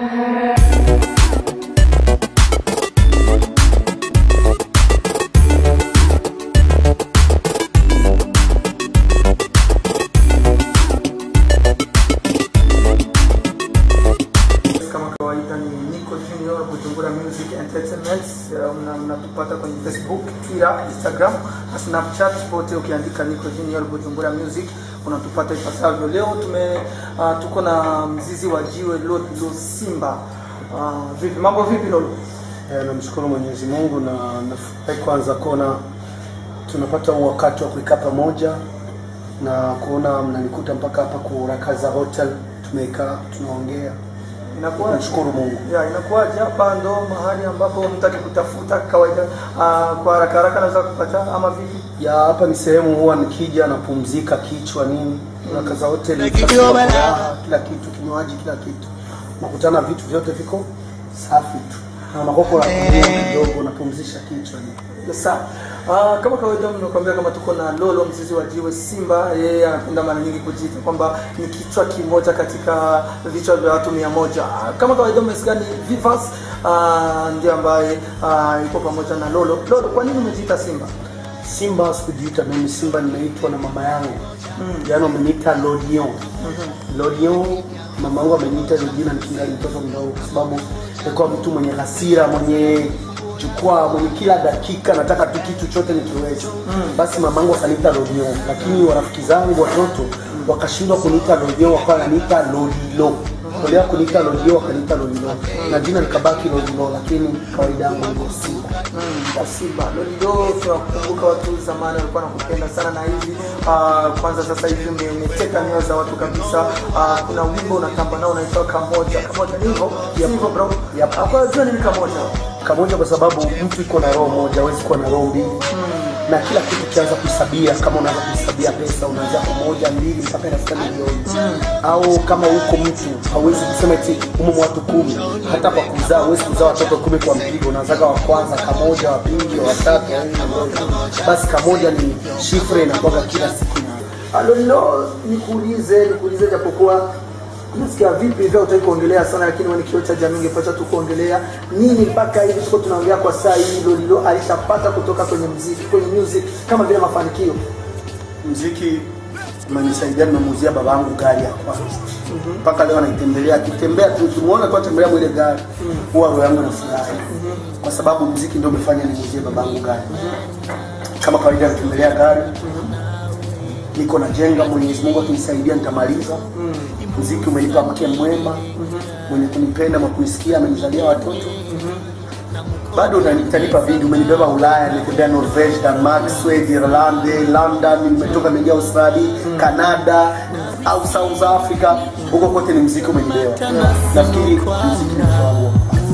Kama kawaida ni Nico Junior Bujumbura Music Entertainment. Uh, mna- Mnatupata kwenye Facebook, Twitter, Instagram na Snapchat, pote ukiandika Nico Junior Bujumbura Music unatupata ipasavyo. Leo tume uh, tuko na mzizi wa jiwe Lolo Simba. Uh, vipi mambo vipi Lolo? Eh, namshukuru Mwenyezi Mungu na nafurahi kwanza kuona tunapata huu wakati wa kuikaa pamoja na kuona mnanikuta mpaka hapa kurakaza hotel tumekaa tunaongea. Inakuwa Namshukuru Mungu. ya inakuwaje hapa ndo mahali ambapo mtu akikutafuta kawaida uh, kwa haraka haraka anaweza kupata ama vipi? Ya hapa ni sehemu huwa nikija napumzika kichwa nini, rakaza hotel Kidogo bana. furaha, kila kitu, kinywaji, kila kitu, nakutana vitu vyote viko safi tu na makoko la kunywa kidogo, napumzisha kichwa nini. Yes, sir. Ah, kama kawaida nimekuambia kama tuko na Lolo mzizi wa jiwe Simba, yeye anapenda mara nyingi kujiita kwamba ni kichwa kimoja katika vichwa vya watu mia moja. Ah, Kama kawaida umesikia ni Vivas ah, ndiye ambaye ah, yuko pamoja na Lolo. Lolo, kwa nini umejiita Simba? Simba sikujiita mimi, Simba nimeitwa na mama yangu mm. Yaani wameniita Lodion mm-hmm. Lodion, mama yangu ameniita hilo jina nikingali mtoto mdogo, kwa sababu nilikuwa mtu mwenye hasira, mwenye jukwaa, mwenye kila dakika nataka tu kitu chote nikiweza mm. Basi mama yangu akaniita Lodion, lakini warafiki zangu watoto wakashindwa kuniita Lodion, wakawa wananiita Lodilo Walea kuniita Lodilo wakaniita Lodilo na jina likabaki Lodilo, lakini kawaida yangu iko Simba. ya Simba. Lolo, tunakumbuka watu zamani walikuwa nakupenda sana na hivi ah, kwanza sasa hivi ume- umeteka nyoyo za watu kabisa. Ah, kuna wimbo unatamba nao unaitwa Kamoja. Kamoja ni hivyo? Si hivyo bro? Yep. Ah, Kwa hiyo nini Kamoja? kamoja kwa sababu mtu iko na roho moja, hawezi kuwa na roho mbili na kila kitu kianza kuhesabia. Kama unaanza kuhesabia pesa, unaanzia kwa moja mbili mpaka inafika milioni au kama huko mtu hauwezi kusema eti umo watu kumi, hata kwa kuzaa huwezi kuzaa watoto kumi kwa mpigo. Unaanzaga wa kwanza kamoja, wa pili, wa tatu, wa nne, wa tano. basi kamoja ni shifre inakuwaga kila siku Alolo, nikuulize nikuulize, japokuwa nasikia vipi hivyo utaki kuongelea sana, lakini wewe ni kioo cha jamii, ungepata tu kuongelea nini mpaka hivi tuko tunaongea kwa saa hii. Lolilo alishapata kutoka kwenye muziki, kwenye music kama vile mafanikio mziki umenisaidia, nimemuuzia babangu gari ya kwanza mpaka leo anaitembelea, akitembea tu ukimwona tu atembelea mwile gari huwa roho yangu inafurahi, kwa sababu mziki ndio umefanya nimuuzie babangu gari. Kama kawaida natembelea gari, niko najenga, Mwenyezi Mungu akinisaidia nitamaliza. Mziki umenipa mke mwema mwenye kunipenda na kuisikia, amenizalia watoto bado utanipa video, umenibeba Ulaya, nimetembea Norvege, Denmark, Sweden, Ireland, London, nimetoka nimeingia Australia, Canada au South Africa, huko kote ni mziki umenibeba. Nafikiri mziki ni wangu.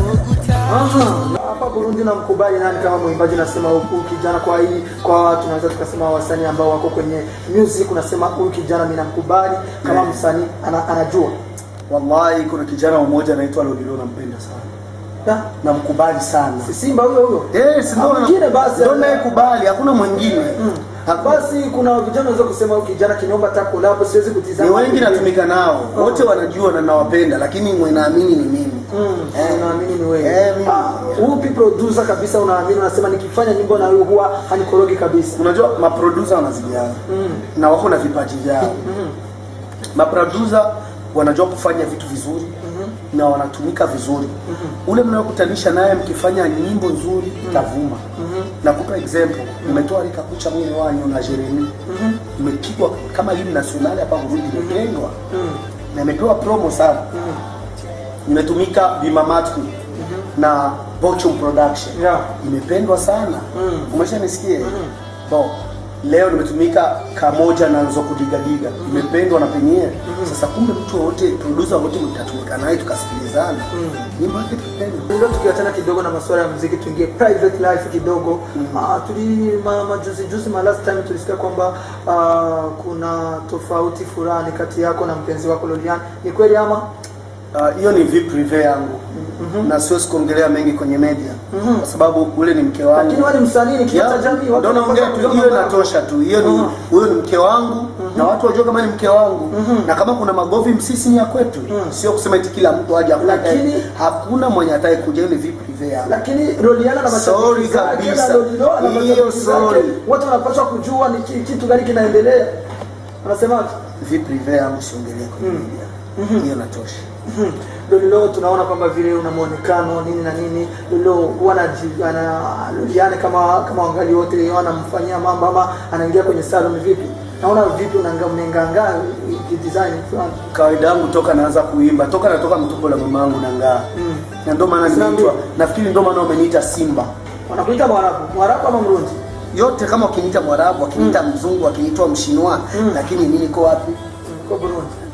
Aha, hapa Burundi namkubali nani kama mwimbaji? Nasema huyu kijana, kwa hii kwa tunaweza tukasema wasanii ambao wako kwenye music, unasema huyu kijana mimi namkubali kama msanii ana, anajua Wallahi, kuna kijana mmoja anaitwa Lolilo, nampenda sana, Na, namkubali sana. si Simba huyo huyo Eh, si Ah, ndio mwingine basi. ndio nayekubali, hakuna mwingine. Hakuna- basi kuna vijana wanaweza kusema huyu kijana kiniomba hata collab, siwezi kutizama Ni wengi natumika nao, wote wanajua na nawapenda, lakini mwenye naamini ni mimi. Mm, unaamini ni wewe. Eh, mimi. Ah, upi producer kabisa unaamini unasema nikifanya nyimbo na wewe huwa hanikorogi kabisa. Unajua maproducer wanazidiana Mm. na wako na vipaji vyao. Maproducer wanajua kufanya vitu vizuri na wanatumika vizuri. Ule mnayokutanisha naye mkifanya nyimbo nzuri itavuma. Nakupa example, nimetoa Rika Kucha mwene wanyu na Jeremy. Imepigwa kama hii nationale hapa Burundi imependwa. Na imepewa promo sana. Nimetumika Bimamatku na Bochum Production Yeah. imependwa sana Mm. umeshanisikia so leo nimetumika kamoja na nzo kudigadiga imependwa na penyewe sasa kumbe mtu wote producer wote mtatumika naye tukasikilizana nyimbo yake tupendwa Ndio tukiachana kidogo na masuala ya muziki tuingie private life kidogo. Ah, tuli ma, majuzi juzi ma last time tulisikia kwamba ah, kuna tofauti fulani kati yako na mpenzi wako Lolian. Ni kweli ama? Ah, hiyo ni vie prive yangu na siwezi kuongelea mengi kwenye media kwa sababu ule ni mke wangu Lakini wewe ni msanii, ni kioo cha Yeah, jamii, watu ndio naongea wanapaswa tu, kujua hiyo mambo yako. inatosha tu. Hiyo ni Mhm. huyo ni mke wangu na watu wajue kama ni mke wangu na kama kuna magovi msisi ni ya kwetu, sio kusema eti kila mtu aje hakuna Lakini- atakaye- hakuna mwenye atakaye kuja, ile vie prive yangu. lakini Roliana na mashabiki Sorry zake, kabisa. na Lolilo na Hiyo mashabiki zake, sorry. wote wanapaswa kujua ni ki- kitu gani kinaendelea. Wanasemaje? Vie prive yangu siongelee kwenye media, hiyo inatosha. Mhm. Lolilo tunaona kwamba vile una muonekano nini na nini, Lolilo huwa anaji- ana Loliane kama kama wangali wote wanamfanyia mambo ama anaingia kwenye salon vipi? Naona vipi unanga mnenganga kidesign fulani. Kawaida yangu toka naanza kuimba, toka natoka mtupo la mama yangu nangaa Mm. na ndio maana nimeitwa, nafikiri ndio maana wameniita Simba. Wanakuita Mwarabu, Mwarabu ama Mrundi? Yote kama wakiniita Mwarabu, wakiniita mzungu, wakiniitwa Mshinwa, lakini mimi niko wapi? Mm, Kwa Burundi.